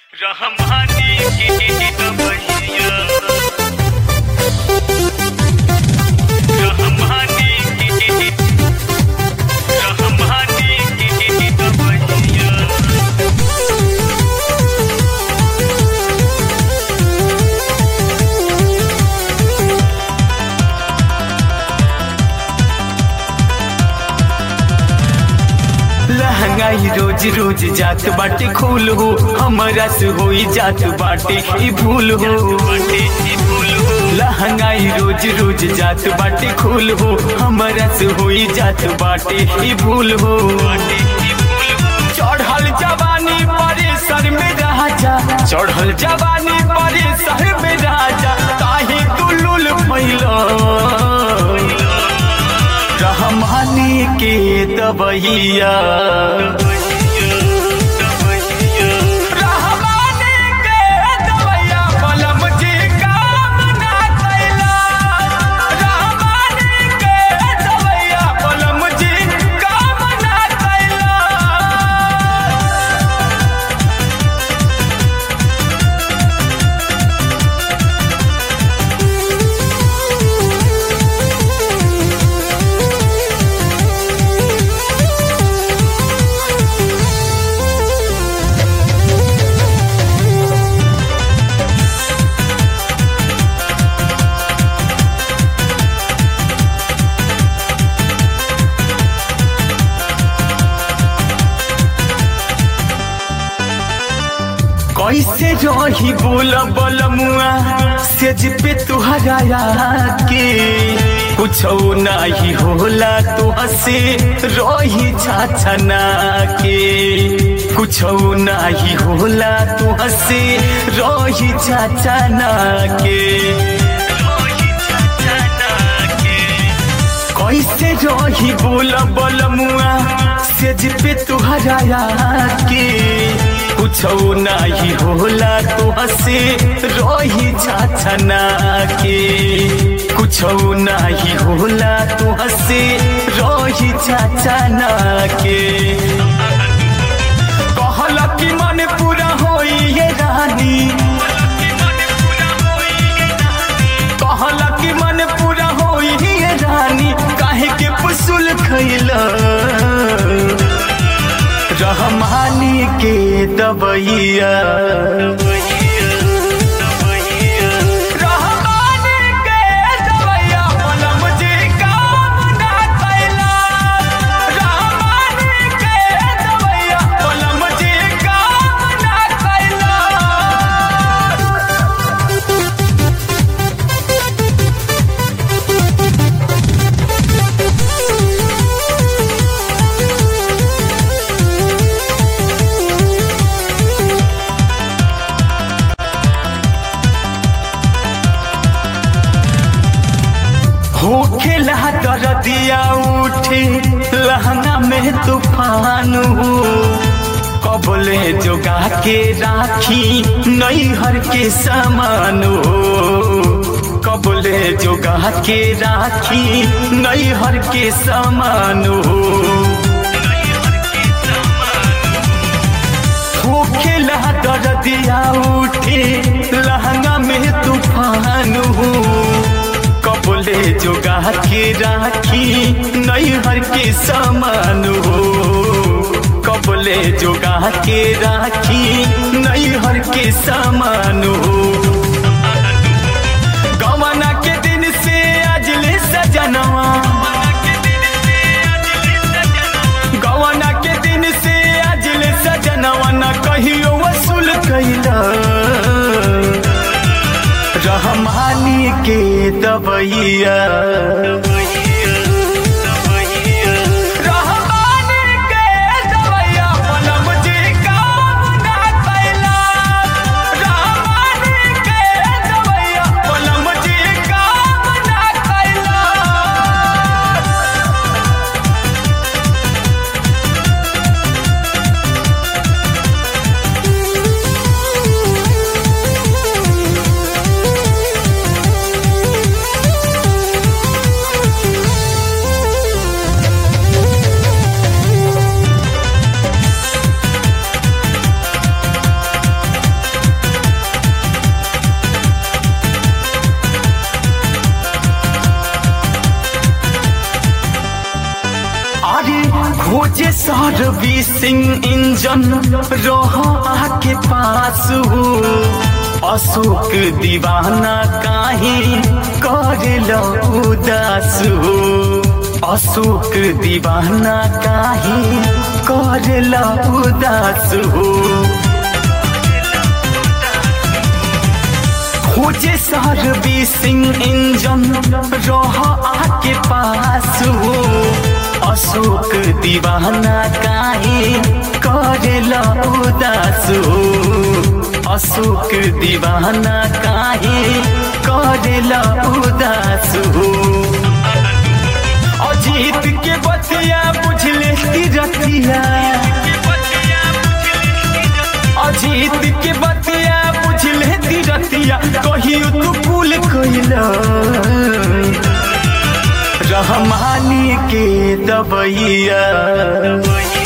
रहमानी की दबैया रहमानी की रहमानी की दबैया लहंगाई रोज रोज जात बाटे खूल हो हमरा से होई जात बाटे ई भूल हो लहंगाई रोज रोज जात बाटे खूल हो हमरा से होई जात बाटे ई भूल हो चढ़ल जवानी परे सर में राजा चढ़ल जवानी परे सर में राजा काहे दुलुल फैला रहमानी के दबैया रहमानी के दबैया बलम जी काम ना कैला रहमानी के दबैया बलम जी काम ना कैला कैसे रही बोल बलमुआ सेज पे तुहरा के कुछ नहीं होला तो हसे रही छाछना के कुछ नहीं होला तो हसे रही छाछना के कैसे रही बोल बलमुआ सेज पे तुहरा के कुछ नहीं होला तो हसे रही छाछना के कुछ नहीं होला तो हसे रही छाछना के कहला कि मन पूरा होई ये रानी कहला कि मन पूरा होई ये रानी काहे के पुसुल खैला रहमानी के दबैया रहमानी के दबैया बलम जी काम ना कैला रहमानी के दबैया बलम जी काम ना कैला होखेला कर दिया उठे लहंगा में तूफान हो कबले जोगा के राखी नैहर के समान हो कबले जोगा के राखी नैहर के समान हो होखेला कर दिया उठे लहंगा में तूफान हो कबले जोगा के राखी नैहर के समान हो कबले जोगा के राखी नैहर के समान हो गवना के दिन से अजले सजनवा गवना के दिन से अजले सजनवा न कहियो वसूल कैला रहमानी के दबैया रहमानी के दबैया बलम जी काम ना कैला रहमानी के दबैया बलम जी काम ना कैला बी सिंह इंजन रोह आके पास हो अशोक दीवाना काहे कर उदास हो अशोक दीवाना काहे कर उदास हो खोजे सर्वी सिंह इंजन रोह आके पास हो अशोक दीवाना काहे करेला उदास हो अशोक दीवाना काहे करेला उदास हो अजीत के बतिया बुझले रतिया अजीत के बतिया बुझले रतिया कहियो तू कुल कैला रहमानी के दबैया